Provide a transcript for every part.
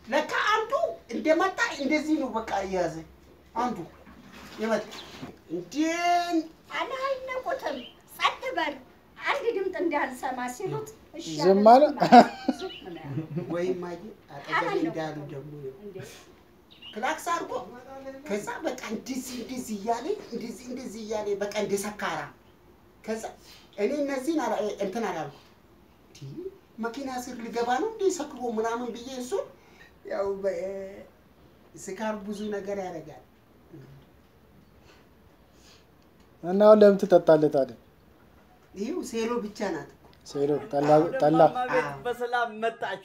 ለካ አንዱ እንደመጣ እንደዚህ ነው በቃ እየያዘ አንዱ የመጣ እንዴን አላይነቁትም። ጸጥ በል አንድ ድምፅ እንዳልሰማ ሲሉት እሺ ዝም አለ፣ አለ? ዝም ነው ያለው። ወይም አየ አጠገቤ እንዳሉ ደግሞ እንዴ ክላክስ አድርጎ ከዛ በቃ እንደዚህ እንደዚህ እያለ እንደዚህ እንደዚህ እያለ በቃ እንደ ሰካራ ከዛ እኔ እነዚህን አላ- እንትን አላልኩ እንዲ መኪና ስር ልገባ ነው እንደ ሰክሮ ምናምን ብዬ እሱ ያው በ- ስካር ብዙ ነገር ያደርጋል። እና አሁን ለምን ትጠጣለህ ታዲያ? ይኸው ሴሎ ብቻ ናት እኮ። ሴሎ ጠላ ጠላ ቤት በሰላም መጣች።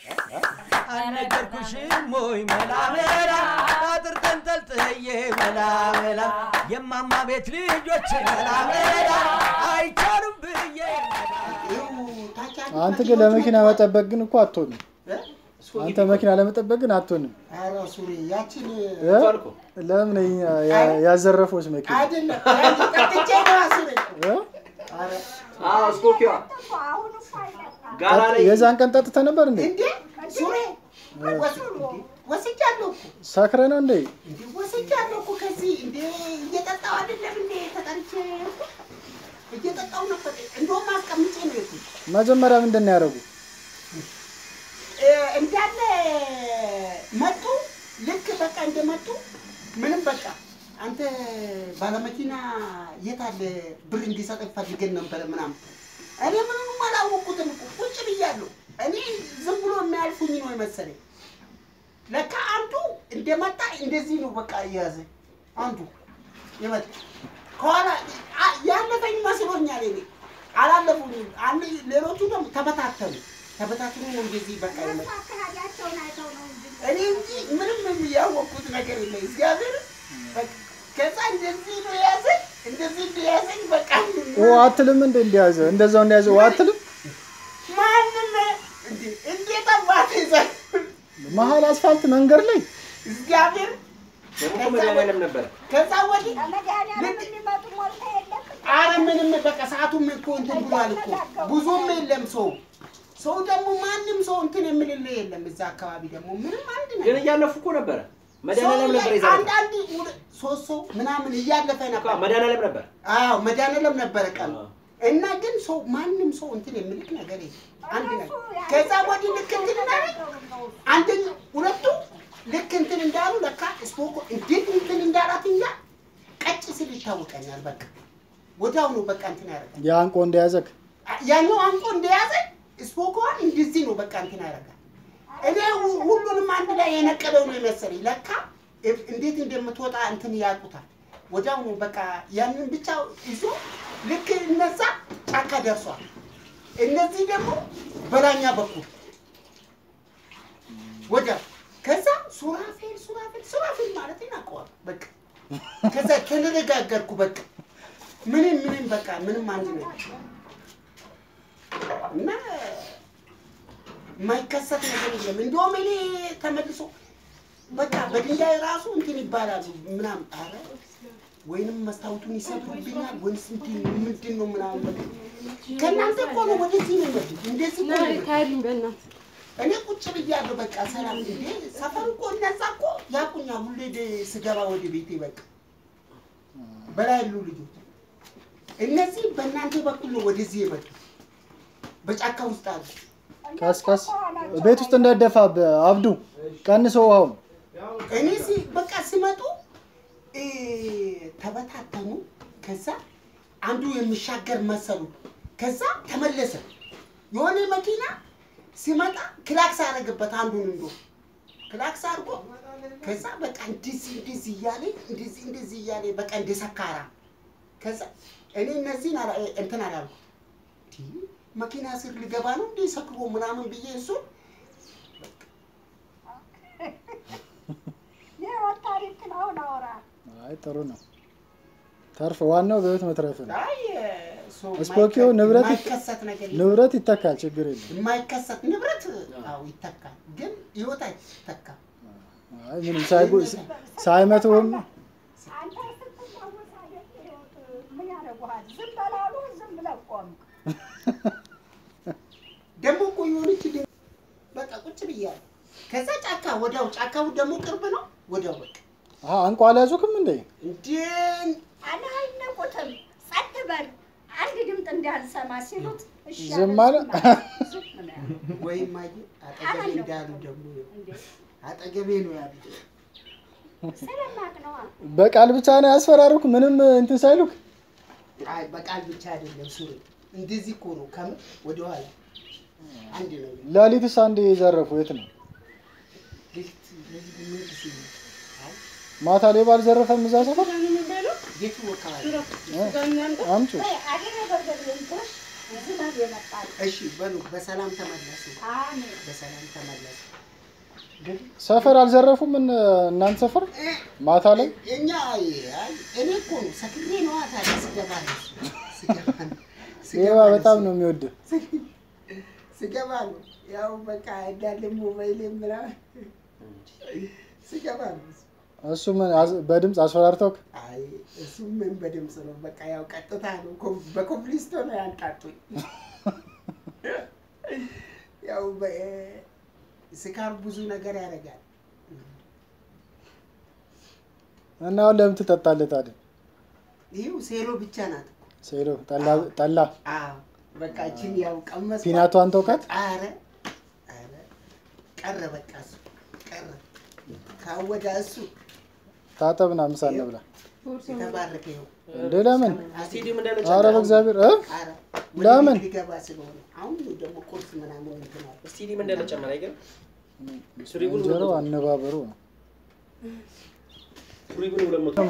አልነገርኩሽም ወይ መላ መላ አጥር ተንጠልጥዬ መላ መላ የማማ ቤት ልጆች መላ መላ አይቻሉም ብዬ ይኸው ታች ያሉት አንተ ግን ለመኪና መኪኖች መጠበቅ ግን እኮ አትሆንም። እ? አንተ መኪና ለመጠበቅ ግን አትሆንም። ኧረ ሱሪ ያችን እ? ለምን ያ- ያ- ያዘረፈውስ መኪና አይደለም ያችን ጠጥቼ ነው ሱሪ እ? ኧረ ስኮኪዋ እኮ አሁን እኮ አይጠጣም። ጋራ ላይ የዛን ቀን ጠጥተህ ነበር እንዴ? እንዴ ሱሪ ወስ- ወስጃለሁ እኮ ሰክረህ ነው እንዴ? እንዴ ወስጃለሁ እኮ ከዚህ እንዴ እየጠጣሁ አይደለም እንዴ ተጠርቼ እኮ እየጠጣሁ ነበር። እንደውም አስቀምጬ ነው የሄድኩት መጀመሪያ ምንድን ነው ያደረጉ? እ፣ እንዳለ መጡ። ልክ በቃ እንደመጡ ምንም በቃ አንተ ባለመኪና የት አለ ብር እንዲሰጠኝ ፈልገን ነበረ ምናምን። እኔ ምንም አላወቅኩትም እኮ ቁጭ ብያለሁ። እኔ ዝም ብሎ የሚያልፉኝ ነው የመሰለኝ። ለካ አንዱ እንደመጣ እንደዚህ ነው በቃ እየያዘ አንዱ የመጣ ከኋላ አ- ያለፈኝ መስሎኛል። እኔ አላለፉኝም። አንድ ሌሎቹ ደግሞ ተበታተኑ ተበታትኑ ነው እንደዚህ በቃ የመጣ አካሄዳቸውን አይተው ነው እንጂ እኔ እንጂ ምንም ያወቅኩት ነገር የለም። እግዚአብሔር በቃ ከዛ እንደዚህ ነው የያዘኝ፣ እንደዚህ እንደያዘኝ በቃ ኦ አትልም እንዴ? እንደያዘ እንደዛው እንደያዘ ኦ አትልም? ማንም እንዴ እንዴት አባት ይዘህ መሀል አስፋልት መንገድ ላይ እግዚአብሔር መድኃኒዓለም ነበረ። ከዛ ወዲህ ከመድኃኒዓለም የሚመጡ ሞልታ የለም አረ ምንም በቃ ሰዓቱም እኮ እንትን ብሏል እኮ ብዙም የለም ሰው ሰው ደግሞ ማንም ሰው እንትን የምልልህ የለም። እዛ አካባቢ ደግሞ ምንም አንድ ግን ነገር እያለፉ እኮ ነበረ። መድኃኒዓለም ነበር ይዛ አንዳንድ ሁለ- ሶስት ሰው ምናምን እያለፈ ነበር። መድኃኒዓለም ነበር። አዎ መድኃኒዓለም ነበረ ቀኑ አዎ። እና ግን ሰው ማንም ሰው እንትን የሚልክ ነገር የለም። አንድ ነገር ከዛ ወዲህ ልክ እንትን እንዳለ አንደኛ ሁለቱ ልክ እንትን እንዳሉ ለካ ስፖኮ እንዴት እንትን እንዳላት እኛ ቀጭ ስል ይታወቀኛል። በቃ ወዲያው ነው በቃ እንትን ያደርጋል። የአንቆ እንደያዘክ ያኛው አንቆ እንደያዘ ስፖኮዋን እንደዚህ ነው በቃ እንትን ያደርጋል። እኔ ሁ- ሁሉንም አንድ ላይ የነቀለው ነው የመሰለኝ። ለካ እ- እንዴት እንደምትወጣ እንትን ያውቁታል። ወዲያው ነው በቃ ያንን ብቻ ይዞ ልክ እነዛ ጫካ ደርሷል። እነዚህ ደግሞ በላኛ በኩል ወዲያው ከዛ ሱራፌል ሱራፌል ሱራፌል ማለት እናውቀዋል። በቃ ከዛ ተነጋገርኩ። በቃ ምንም ምንም በቃ ምንም አንድ ነው እና የማይከሰት ነገር የለም። እንደውም እኔ ተመልሶ በቃ በድንጋይ ራሱ እንትን ይባላሉ ምናምን አረ ወይንም መስታወቱን ይሰብሩብኛል ወይስ እንትን ምንድን ነው ምናምን በቃ ከእናንተ እኮ ነው ወደዚህ ነው የመጡት። እንደዚህ እኮ ነው የመጡት። ታይልኝ በእናትህ እኔ ቁጭ ብያለሁ። በቃ ሰላም እንዴ ሰፈር እኮ እነዛ እኮ ያቁኛል። ሁሌ ደ- ስገባ ወደ ቤቴ በቃ በላይ ያሉ ልጆች እነዚህ በእናንተ በኩል ነው ወደዚህ የመጡት። በጫካ ውስጥ አሉ። ቀስ ቀስ ቤት ውስጥ እንዳይደፋብህ አብዱ ቀንሰው ውሃውን እኔ ሲ በቃ ሲመጡ እ፣ ተበታተኑ። ከዛ አንዱ የሚሻገር መሰሉ። ከዛ ተመለሰ። የሆነ መኪና ሲመጣ ክላክስ አደረገበት አንዱን እንዶ ክላክስ አድርጎ ከዛ በቃ እንደዚህ እንደዚህ እያለ እንደዚህ እንደዚህ እያለ በቃ እንደ ሰካራ ከዛ እኔ እነዚህን አላ- እንትን አላልኩ እንዲ መኪና ስር ልገባ ነው እንዲህ ሰክሮ ምናምን ብዬ እሱን የህይወት ታሪክ ነው አሁን አወራ አይ ጥሩ ነው ተርፍ ዋናው በህይወት መትረፍ ነው አይ ሰው ስፖኪዮ የማይከ- ንብረት የማይከሰት ነገር የለም። ንብረት ይተካል ችግር የለም የማይከሰት ንብረት አዎ ይተካል፣ ግን ህይወት አይተካም። አይ ምንም ሳይጎ- ሳይመቱህም አንተ ስትታወስ አይደል ህይወት ምን ያደርጉሃል? ዝም በላሉ ዝም ብለህ ቆምክ። ደግሞ እኮ የሆነች ድን በቃ ቁጭ ብያለሁ። ከዛ ጫካ ወዲያው ጫካው ደግሞ ቅርብ ነው። ወዲያው በቃ አሀ አንቋ አልያዙክም እንዴ? እንዴን አለ አይነቁትም። ጸጥ በል አንድ ድምፅ እንዳልሰማ ሲሉት እሺ ዝም አለ፣ አለ? ዝም አለ። ዝም ነው ያለው። ወይም አየ አጠገቤ እንዳሉ ደግሞ እንዴ አጠገቤ ነው ያሉት። ስለማቅ ነዋ። በቃል ብቻ ነው ያስፈራሩክ? ምንም እንትን ሳይሉክ? አይ በቃል ብቻ አይደለም ሱሪ እንደዚህ እኮ ነው። ከም ወደኋላ አንድ ነው ሌሊትስ አንዴ የዘረፉ የት ነው? ልክት ለዚህ ምን ሲል አይ ማታ ሌባ አልዘረፈም እዛ ሰፈር? ቤቱ ወካባቢ አምጪ። ወይ አገሬ በርገር ልንቆሽ ዝናብ የመጣል እሺ በሉ በሰላም ተመለሱ። አሜን በሰላም ተመለሱ። ሰፈር አልዘረፉም እነ- እናንተ ሰፈር ማታ ላይ? እኛ አይ አይ እኔ እኮ ነው ሰክሬ ነዋ። ታዲያ ስገባ ነው እሱ። ስገባ ነው ስገባ ሌባ ነው በጣም እሱ። ነው የሚወድ። ስገባ ነው ያው በቃ እንዳለ ሞባይል ምናምን ስገባ ነው እሱ። እሱ ምን አዝ- በድምፅ አስፈራርተውክ? አይ እሱ ምን በድምፅ ነው በቃ ያው ቀጥታ ነው ኮ- በኮምፕሊስቶ ነው ያንጣጡኝ። ያው በ- ስካር ብዙ ነገር ያደርጋል። እና አሁን ለምን ትጠጣለህ ታዲያ? ይኸው ሴሎ ብቻ ናት እኮ። ሴሎ ጠላ ጠላ አዎ በቃ እችን ያው ቀመስ ፒናቷን ተውካት? አረ አረ ቀረ በቃ እሱ ቀረ ካወዳ እሱ ታጠብና ምሳ እንብላ። የተባረከ ይኸው እንዴ ለምን? ስቴዲየም እንዳለ አረ በእግዚአብሔር እ አረ ለምን? ወደ ቤት ሊገባ ስለሆነ አሁን ደግሞ ቁርስ ምናምን እንትን አለ። ስቴዲየም እንዳለ ጨመረ አይገርም? ሱሪቡን እንጀራው አነባበሩ ነው። ሱሪቡን ሁለት መቶ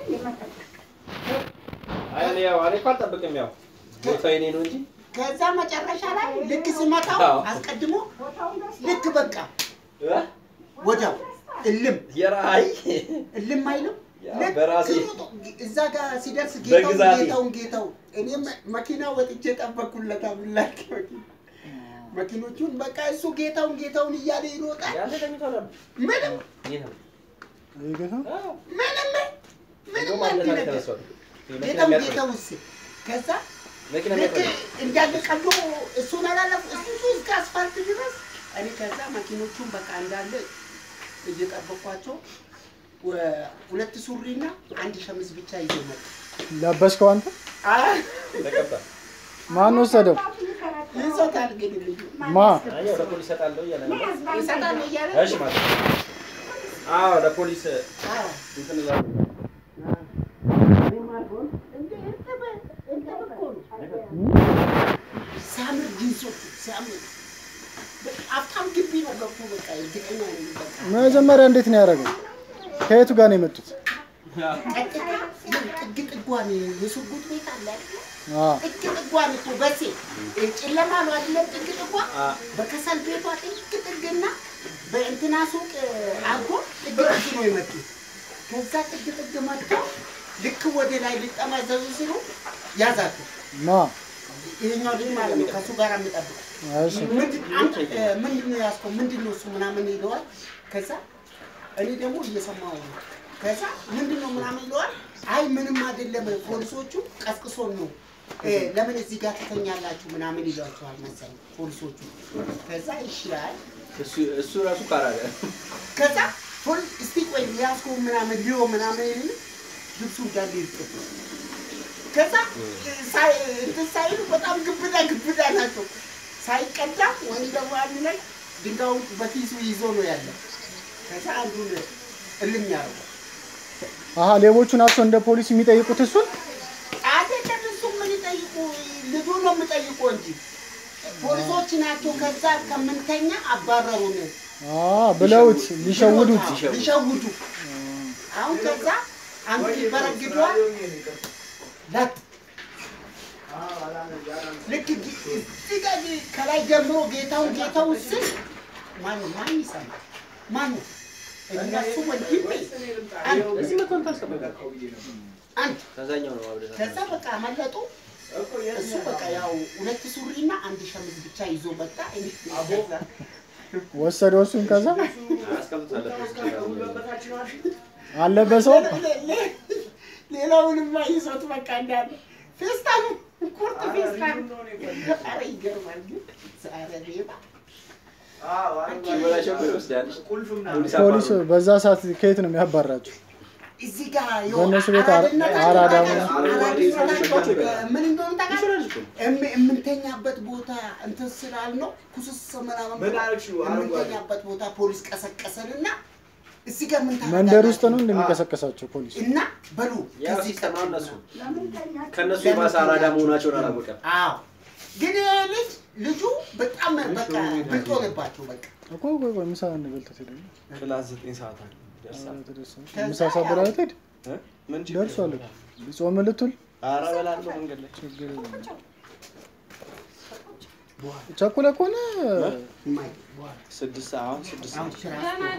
አይ እኔ ያው እኔ እኮ አልጠብቅም ያው ቦታ የኔ ነው እንጂ ከዛ መጨረሻ ላይ ልክ ስመታው አዎ። አስቀድሞ ቦታውን ደስ ልክ በቃ ወዲያው እልም የራይ እልም አይልም ያው ልክ በራሴ ሩጦ እዛ ጋር ሲደርስ ጌታውን በግዛቴ። ጌታውን ጌታው እኔም መኪና ወጥቼ ጠበቅኩለታ ብላክ መኪኖቹን በቃ እሱ ጌታውን ጌታውን እያለ ይሮጣል። ያንተ ተኝቶ ነበር ምንም ይሄ ነው ይሄ ጌታ አዎ ምንም ምንም ደግሞ አንድ አንተ ነገር ተነሳው መኪና ጌታውን የሚያጥር ጌታው እስ ከዛ መኪና ልክ የሚያጥር እንዳለ ቀሎ እሱን አላለፉ እሱ እስከ አስፋልት ድረስ እኔ ከዛ መኪኖቹን በቃ እንዳለ እየጠበኳቸው ወ- ሁለት ሱሪና አንድ ሸሚዝ ብቻ ይዞ መጡ። ለበስከው አንተ? ተቀባ ማን ወሰደው? ይዞታል ግን ልጁ ማ አይ ያው ለፖሊስ እሰጣለሁ እያለ ነበር ይሰጣል እያለ እሺ ማለት ነው። አዎ ለፖሊስ አዎ። እንትን እላለሁ ሲያምር ጂንሶቹ ሲያምር በቃ ሀብታም ግቢ ነው ገብቶ በቃ እርግጠኛ ነኝ በቃ መጀመሪያ እንዴት ነው ያደረገው? ከየቱ ጋር ነው የመጡት? ቀጥታ ጥግ ጥጓን የሱጉት ቤት አለ አይደለ? አ ጥግ ጥጓን እኮ በሴ ጨለማ ነው አይደለም? ጥግ ጥጓ አ በከሰል ቤቷ ጥግ ጥግና በእንትና ሱቅ አርጎ ጥግ ጥግ ነው የመጡት። ከዛ ጥግ ጥግ መጥተው ልክ ወደ ላይ ሊጠማዘዙ ሲሉ ያዛቱ። ማ ይሄኛው ልጅ ማለት ነው ከእሱ ጋር የሚጠብቅ እሺ ምንድን አንተ እ፣ ምንድን ነው ያዝከው? ምንድን ነው እሱ ምናምን ይለዋል። ከዛ እኔ ደግሞ እየሰማሁ ነው። ከዛ ምንድን ነው ምናምን ይለዋል። አይ ምንም አይደለም ፖሊሶቹ ቀስቅሶን ነው እ፣ ለምን እዚህ ጋር ትተኛላችሁ ምናምን ይሏቸዋል መሰለኝ ፖሊሶቹ። ከዛ እሺ አይ እሱ እሱ ራሱ ካራለ ከዛ ፖሊስ እስቲ ቆይ ያዝከው ምናምን ሊዮ ምናምን ይል ልብሱ እንዳለ ይርጥብ ከዛ ሳይ እንትን ሳይሉ በጣም ግብዳ ግብዳ ናቸው። ሳይቀዳ ወይም ደግሞ አንዱ ላይ ድንጋዩን በኪሱ ይዞ ነው ያለው። ከዛ አንዱን እልም ያደርገው አሀ ሌቦቹ ናቸው እንደ ፖሊስ የሚጠይቁት እሱን? አይደለም። እሱ ምን ይጠይቁ ልጁ ነው የሚጠይቁ እንጂ ፖሊሶች ናቸው። ከዛ ከምንተኛ አባረሩን አ ብለውት ሊሸውዱት ሊሸውዱ አሁን ከዛ አንዱ ይበረግደዋል ለት ልክ ጊ- እዚህ ጋር ጊ- ከላይ ጀምሮ ጌታውን ጌታውን ስል ማን ማን ይሰማል? ማን ነው? እነሱ ወንድሜ አንድ እዚህ መጥቶ ታስቀምጣ አንድ ከዛኛው ነው አብደ ከዛ በቃ መለጡ። እሱ በቃ ያው ሁለት ሱሪና አንድ ሸሚዝ ብቻ ይዞ መጣ። እኔ ከዛ ወሰደው እሱን ከዛ አስቀምጣለሁ አልለበሰውም። ሌ- ሌ- ሌላውንማ ይዞት በቃ እንዳለ ፌስታኑ ቁርጥ ፌስታኑ ኧረ ይገርማል ግን ኧረ ሌባ ሲበላሸው እኮ ይወስዳል። ፖሊስ ፖሊስ አባሩ። በዛ ሰዓት ከየት ነው የሚያባራቸው? እዚህ ጋር በእነሱ ቤት አራ- አራድነታቸው አራዳ ታውቃለህ? ሆነ። አራድነታቸው ምን እንደሆነ ታውቃለህ? ይሾላል እኮ። እም- የምንተኛበት ቦታ እንትን ስላልነው ኩስስ ምናምን ምን አልሽው? አረንጓዴ። የምንተኛበት ቦታ ፖሊስ ቀሰቀሰንና እዚህ ጋር ምን ታደርጋላችሁ? መንደር ውስጥ ነው እንደሚቀሰቀሳቸው ፖሊስ። እና በሉ ያው ከዚህ ሲስተም ነው እነሱ ለምን ተኛችሁ? ከእነሱ የባሰ አራዳ መሆናቸውን አላወቀም። አዎ ግን ይሄ ልጅ ልጁ በጣም በቃ ብልጥ ሆነባቸው በቃ እኮ ቆይ ቆይ ምሳ እንበልተት ሄደ ክላስ ዘጠኝ ሰዓት አለ ደርሳል። ምሳ ሳበላ ትሄድ እ? ምን ችግር ደርሷል እኮ ጾም ልትውል ኧረ እበላለሁ መንገድ ላይ ችግር የለም። ቸኩለ ከሆነ የማይ በኋላ ስድስት ሰዓት አሁን ስድስት አሁን ሰዓት ስራ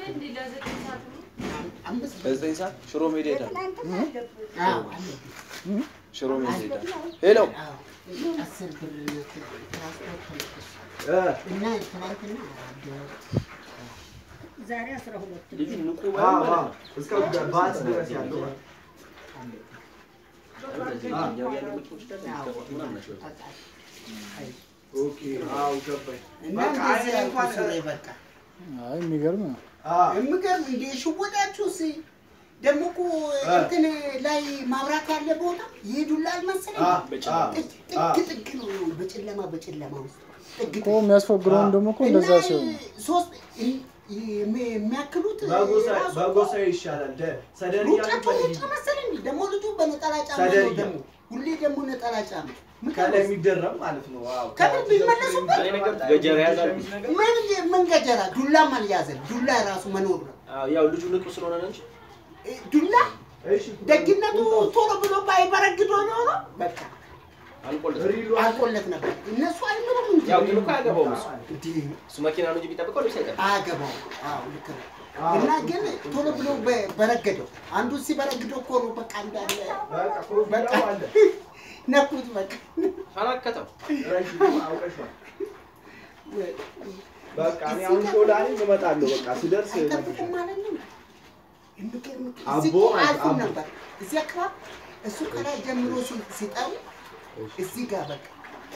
አምስት ለዘጠኝ ሰዓት ሽሮ ሜዳ ሄዳል ትናንትና አለብህ። አዎ አለብኝ። ሽሮ ሜዳ ሄዳል ሄሎ አዎ አስር ብር ትራንስፖርት ተመለስ እ፣ እና ትናንትና አራት ዛሬ አስራ ሁለት ልጁ ንቁ አዎ፣ ባይሆን አዎ። ማለት ነው። እስከ ባት ድረስ ያለው እንደዚህ እኛው ያሉ መኪኖች ደግሞ የሚገፉት ምናምን ናቸው። ኦኬ አዎ ገባኝ እና በቃ እንደዚህ እኔ ያልኩ እንኳን ስሬ በቃ አይ የሚገርም ነው። አዎ የምገርም እንደ ሽወዳችሁ ሲ ደግሞ እኮ እንትን ላይ ማብራት ያለ ቦታ ይሄዱላል መሰለኝ። አዎ በጨለማ ጥግ ጥግ ጥግ ነው በጨለማ በጨለማ ውስጥ ጥግ እኮ የሚያስፈግረውን ደግሞ እኮ እንደዛ እና ሲሆን ሶስት የሚ- የሚያክሉት በጎሳ ራሱ በጎሳ ይሻላል ደ- ሰደር እያሉ ሩጫቸው ሩጫ በልጅ መሰለኝ ደግሞ ልጁ በነጠላ ጫማ ነው ሰደርያ። ደግሞ ሁሌ ደግሞ ነጠላ ጫማ ከላይ የሚደረብ ማለት ነው ዋው ከምን ቢመለሱበት እኔ ነገር ገጀራ ያዛል። ምን ምን ገጀራ ዱላም አልያዘም። ዱላ ራሱ መኖር ነው አዎ፣ ያው ልጁ ንቁ ስለሆነ ነው እንጂ እ፣ ዱላ እሺ ደግነቱ ቶሎ ብሎ ባይበረግዶ ኖሮ በቃ አልቆለት ሪሉ አልቆለት ነበር። እነሱ አይምሩም እንጂ ያው ግን እኮ አያገባውም እሱ እንዲ እሱ መኪና ነው እንጂ ቢጠብቀው ልብስ አይጠብቅም። አያገባው። አዎ ልክ ነው። እና ግን ቶሎ ብሎ በ- በረገደው አንዱ ሲበረግደው እኮ ነው በቃ እንዳለ በቃ ኮፍያው አለ ነኩት በቃ ፈናከተው ረዥም አውቀሻል በቃ እኔ አሁን ሾላ ነኝ እመጣለሁ በቃ ስደርስ አይጠብቅም ማለት ነው። የሚገርም አቦ እዚህ እኮ ማለት አልፎም አቦ። ነበር። እዚህ አካባቢ እሱ ከላይ ጀምሮ ሲ- ሲጠሩ እዚህ ጋር በቃ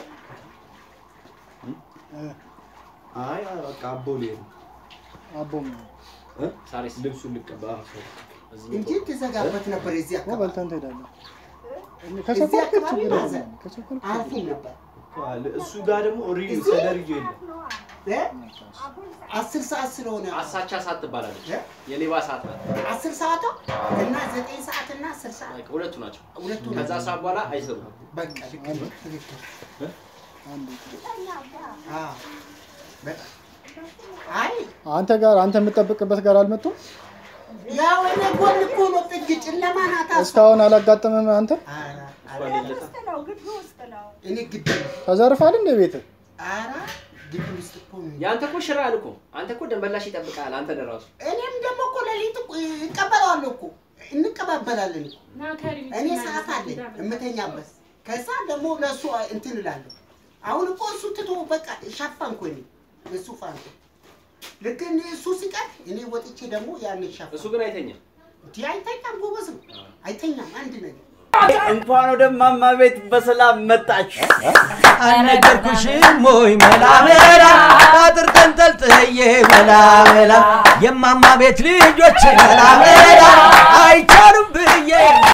አይ በቃ አቦ ሊሄድ ነው አቦም ሳሪስ ልብሱን ልቀባ እዚህ እንጂ ትዘጋበት ነበር። የዚህ እኮ አካባቢ በልተን ትሄዳለህ። ከቸኮልክ አካባቢ ችግር ማዘን። የለም። ከቸኮልክ አልፎም ነበር። እሱ ጋር ደግሞ ሪል ሰደርዮ የለም እ? አስር ሰዓት ስለሆነ አሳቻ ሰዓት ትባላለች። እ? የሌባ ሰዓት ናት። አስር ሰዓቷ እና ዘጠኝ ሰዓት እና አስር ሰዓት በቃ ሁለቱ ናቸው። ሁለቱ ከዛ ሰዓት በኋላ አይሰሩም። በቃ ልክ ነው። ትክክል። አንድ አዎ። በቃ አይ አንተ ጋር አንተ የምትጠብቅበት ጋር አልመጡም? ያው እኔ ጎን እኮ ነው ጥግ ጨለማ ናት። አስ- እስካሁን አላጋጠመም አንተ? ኧረ፣ ቤት ውስጥ ነው፣ ግቢ ውስጥ ነው። እኔ ግቢ ነው። ተዘርፋል እንደ ቤት ኧረ ግቢ ውስጥ እኮ ነው። የአንተ እኮ ሽራ ያል እኮ አንተ እኮ ደንበላሽ ይጠብቃል። አንተ ደራሱ እኔም ደግሞ እኮ ሌሊት እኮ እቀበለዋለሁ እኮ እንቀባበላለን እኮ እኔ ሰዓት አለኝ የምተኛበት። ከዛ ደግሞ ለእሱ እንትን እላለሁ። አሁን እኮ እሱ ትቶ በቃ ሻፋንኩ እኔ እሱ ፋንኩ። ልክ እኔ እሱ ሲቀር እኔ ወጥቼ ደግሞ ያን ሻፋ እሱ ግን አይተኛም። እንዲህ አይተኛም፣ ጎበዝ ነው አይተኛም። አንድ ነገር እንኳን ወደ ማማ ቤት በሰላም መጣች። አልነገርኩሽም ወይ መላ መላ አጥር ተንጠልጥዬ መላ መላ የማማ ቤት ልጆች መላ መላ አይቻሉም ብዬ